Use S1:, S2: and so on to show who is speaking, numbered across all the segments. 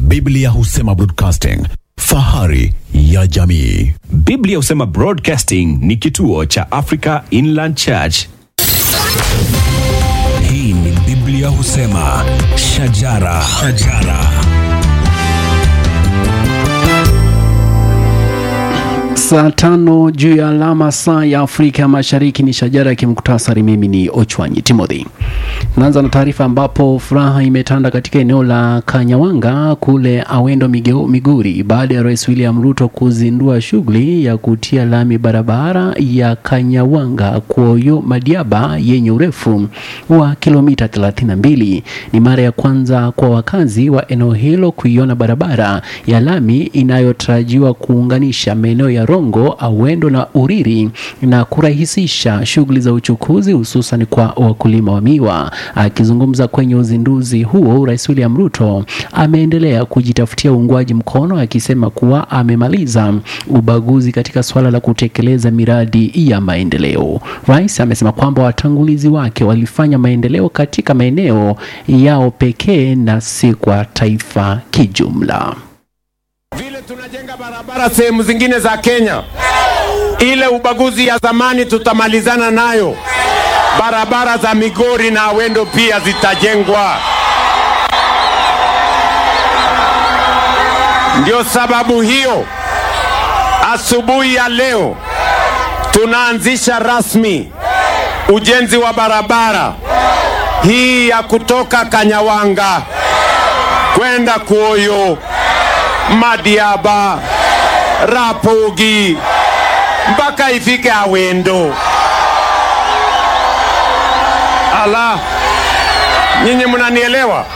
S1: Biblia husema broadcasting, fahari ya jamii.
S2: Biblia husema Broadcasting ni kituo cha Africa Inland Church.
S3: Hii ni Biblia husema shajara, shajara.
S4: Saa tano juu ya alama saa ya Afrika Mashariki ni shajara ya kimuktasari. Mimi ni Ochwanyi Timothy. Naanza na taarifa ambapo furaha imetanda katika eneo la Kanyawanga kule Awendo Migeu, Miguri baada ya Rais William Ruto kuzindua shughuli ya kutia lami barabara ya Kanyawanga Kuoyo Madiaba yenye urefu wa kilomita 32. Ni mara ya kwanza kwa wakazi wa eneo hilo kuiona barabara ya lami inayotarajiwa kuunganisha maeneo ya Rongo, Awendo na Uriri na kurahisisha shughuli za uchukuzi hususan kwa wakulima wa miwa. Akizungumza kwenye uzinduzi huo, Rais William Ruto ameendelea kujitafutia uungwaji mkono akisema kuwa amemaliza ubaguzi katika suala la kutekeleza miradi ya maendeleo. Rais amesema kwamba watangulizi wake walifanya maendeleo katika maeneo yao pekee na si kwa taifa kijumla.
S5: vile tunajenga barabara sehemu zingine za Kenya, ile ubaguzi ya zamani tutamalizana nayo. Barabara za Migori na Awendo pia zitajengwa. Ndio sababu hiyo asubuhi ya leo tunaanzisha rasmi ujenzi wa barabara hii ya kutoka Kanyawanga kwenda Kuoyo, Madiaba, Rapogi mpaka ifike Awendo. Ala, nyinyi mnanielewa?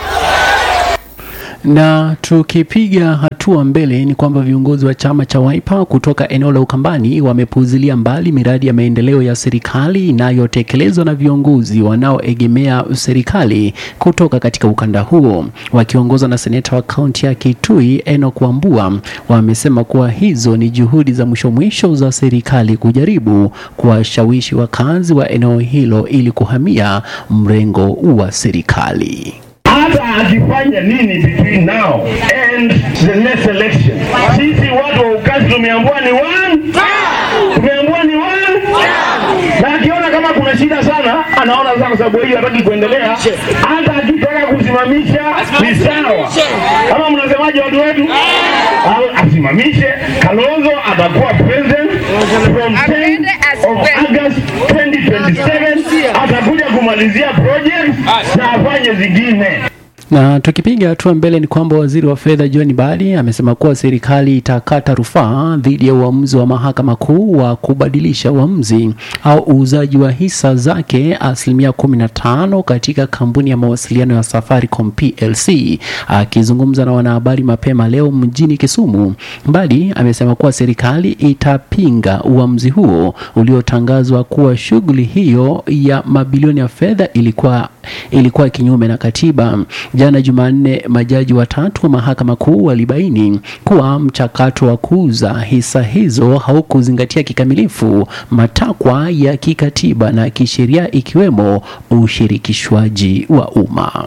S4: Na tukipiga hatua mbele ni kwamba viongozi wa chama cha Wiper kutoka eneo la Ukambani wamepuuzilia mbali miradi ya maendeleo ya serikali inayotekelezwa na viongozi wanaoegemea serikali kutoka katika ukanda huo. Wakiongozwa na seneta wa kaunti ya Kitui Enoch Wambua, wamesema kuwa hizo ni juhudi za mwisho mwisho za serikali kujaribu kuwashawishi wakazi wa eneo hilo ili kuhamia mrengo wa serikali.
S6: hata akifanya nini between now and the next election. Sisi watu wa ukazi tumeambiwa ni one, tumeambiwa ni one, na akiona kama kuna shida sana, anaona sasa, kwa sababu hiyo hataki kuendelea, hata akitaka kusimamisha ni sawa. Kama mnasemaje watu wetu? Au Asimamishe. Kalonzo atakuwa president from 10 of August 2027, atakuja kumalizia project na afanye zingine.
S4: Na tukipiga hatua mbele ni kwamba waziri wa fedha John Badi amesema kuwa serikali itakata rufaa dhidi ya uamuzi wa mahakama kuu wa kubadilisha uamuzi au uuzaji wa hisa zake asilimia 15 katika kampuni ya mawasiliano ya Safaricom PLC. Akizungumza na wanahabari mapema leo mjini Kisumu, Badi amesema kuwa serikali itapinga uamuzi huo uliotangazwa kuwa shughuli hiyo ya mabilioni ya fedha ilikuwa ilikuwa kinyume na katiba. Jana Jumanne, majaji watatu wa mahakama kuu walibaini kuwa mchakato wa kuuza hisa hizo haukuzingatia kikamilifu matakwa ya kikatiba na kisheria ikiwemo ushirikishwaji wa umma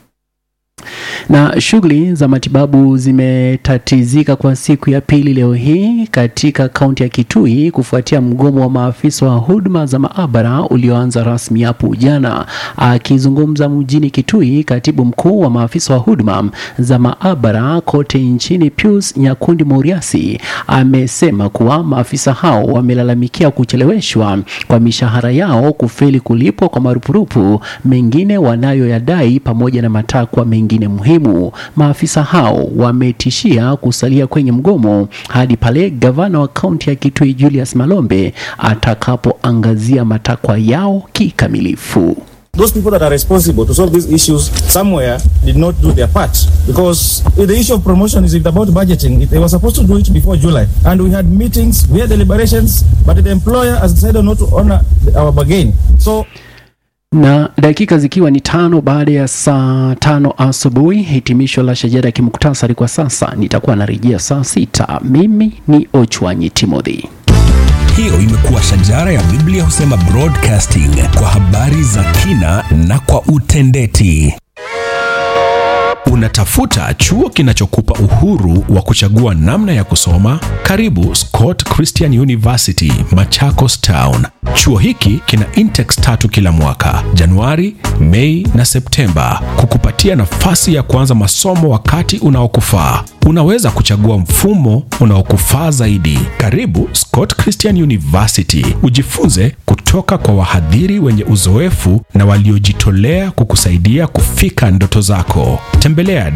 S4: na shughuli za matibabu zimetatizika kwa siku ya pili leo hii katika kaunti ya Kitui kufuatia mgomo wa maafisa wa huduma za maabara ulioanza rasmi hapo jana. Akizungumza mjini Kitui, katibu mkuu wa maafisa wa huduma za maabara kote nchini Pius Nyakundi Muriasi amesema kuwa maafisa hao wamelalamikia kucheleweshwa kwa mishahara yao, kufeli kulipwa kwa marupurupu mengine wanayoyadai pamoja na matakwa mengine muhimu. Maafisa hao wametishia kusalia kwenye mgomo hadi pale gavana wa kaunti ya Kitui Julius Malombe atakapoangazia matakwa yao kikamilifu.
S7: those people that are responsible to solve these issues somewhere did not do their part because the issue of promotion is about budgeting they were supposed to do it before july and we had meetings we had deliberations but the employer has decided not to honor our bargain so
S4: na dakika zikiwa ni tano baada ya saa tano asubuhi, hitimisho la shajara ya kimuktasari kwa sasa. Nitakuwa narejea saa sita. Mimi ni Ochwanyi Timothy.
S3: Hiyo imekuwa shajara ya Biblia husema broadcasting kwa habari za kina na kwa utendeti. Unatafuta chuo kinachokupa uhuru wa kuchagua namna ya kusoma? Karibu Scott Christian University, Machakos Town. Chuo hiki kina intex tatu kila mwaka, Januari, Mei na Septemba, kukupatia nafasi ya kuanza masomo wakati unaokufaa. Unaweza kuchagua mfumo unaokufaa zaidi. Karibu Scott Christian University, ujifunze kutoka kwa wahadhiri wenye uzoefu na waliojitolea kukusaidia kufika ndoto zako. Tembelea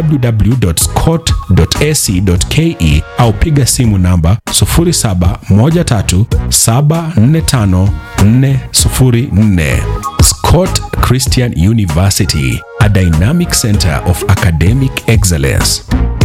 S3: www.scott.ac.ke au piga simu namba 0713745404. Scott Christian University, a dynamic center of academic excellence.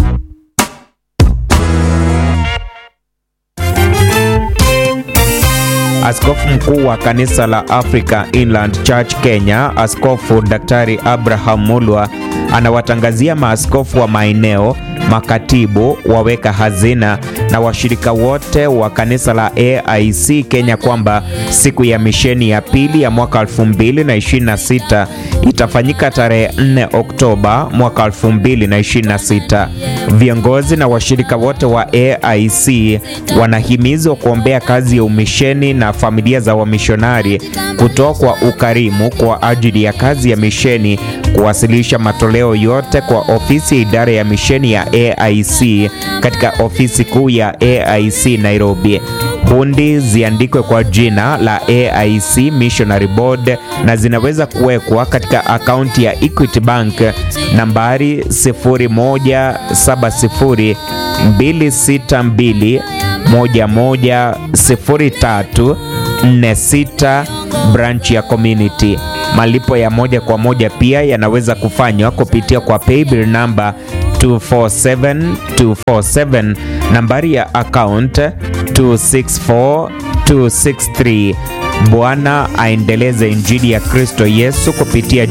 S8: Askofu mkuu wa kanisa la Africa Inland Church Kenya, Askofu Daktari Abraham Mulwa anawatangazia maaskofu wa maeneo, makatibu, waweka hazina na washirika wote wa kanisa la AIC Kenya kwamba siku ya misheni ya pili ya mwaka 2026 itafanyika tarehe 4 Oktoba mwaka 2026. Viongozi na washirika wote wa AIC wanahimizwa kuombea kazi ya umisheni na familia za wamishonari, kutoa kwa ukarimu kwa ajili ya kazi ya misheni, kuwasilisha matoleo yote kwa ofisi ya idara ya misheni ya AIC katika ofisi kuu ya AIC Nairobi. Hundi ziandikwe kwa jina la AIC Missionary Board na zinaweza kuwekwa katika akaunti ya Equity Bank nambari 0170 262 110346 branch ya community. Malipo ya moja kwa moja pia yanaweza kufanywa kupitia kwa paybill namba 247247 nambari ya account 264263. Bwana aendeleze injili ya Kristo Yesu kupitia